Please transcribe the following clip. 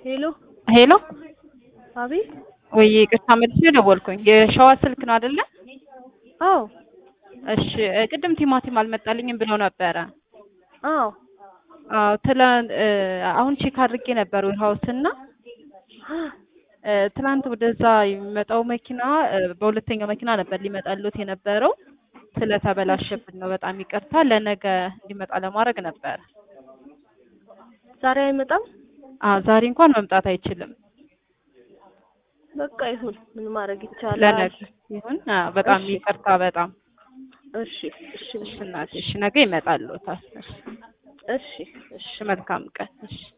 ሄሎ ሄሎ አቤት። ወይ ይቅርታ መልሼ ደወልኩኝ። የሸዋ ስልክ ነው አይደለ? አዎ እሺ ቅድም ቲማቲም አልመጣልኝም ብለው ነበረ። አዎ አዎ ትላንት አሁን ቼክ አድርጌ ነበር ዌርሃውስ እና እ ትናንት ወደዛ የሚመጣው መኪና እ በሁለተኛው መኪና ነበር ሊመጣሉት የነበረው ስለተበላሸብን ነው። በጣም ይቅርታ። ለነገ እንዲመጣ ለማድረግ ነበር። ዛሬ አይመጣም። አዎ ዛሬ እንኳን መምጣት አይችልም። በቃ ይሁን፣ ምን ማድረግ ይቻላል? ለነገ ይሁን። አዎ በጣም እሺ። ይቅርታ። በጣም እሺ እሺ እሺ እናቴ፣ እሺ ነገ ይመጣሉታል። እሺ እሺ እሺ እሺ መልካም ቀን። እሺ